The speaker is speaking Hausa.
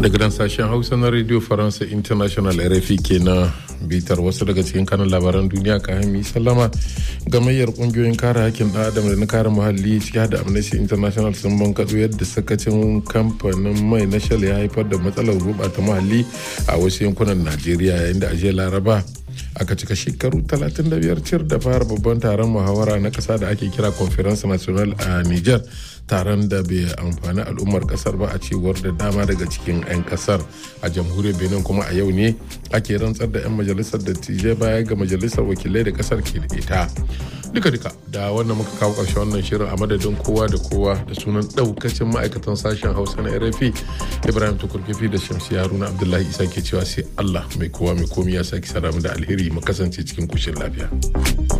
daga nan sashen hausa na radio faransa international rfi kenan bitar wasu daga cikin kanan labaran duniya ka hami sallama gamayyar kungiyoyin kare hakkin ɗan adam da na kare muhalli ciki da amnesty international sun bankaɗo yadda sakacin kamfanin mai na shell ya haifar da matsalar gurɓata muhalli a wasu yankunan najeriya yayin da ajiyar laraba aka cika shekaru 35 cir da fara babban taron muhawara na kasa da ake kira conference national a niger taron da bai amfani al'ummar kasar ba a cewar da dama daga cikin 'yan kasar a jamhuriyar benin kuma a yau ne ake rantsar da 'yan majalisar dattijai baya ga majalisar wakilai da kasar ke da ita duka-duka da wannan muka kawo ƙarshe wannan shirin a madadin kowa da kowa da sunan ɗaukacin ma'aikatan sashen hausa na rfi ibrahim tukurkifi da shamsi haruna abdullahi isa ke cewa sai allah mai kowa mai komi ya sake saramu da alheri mu kasance cikin kushin lafiya.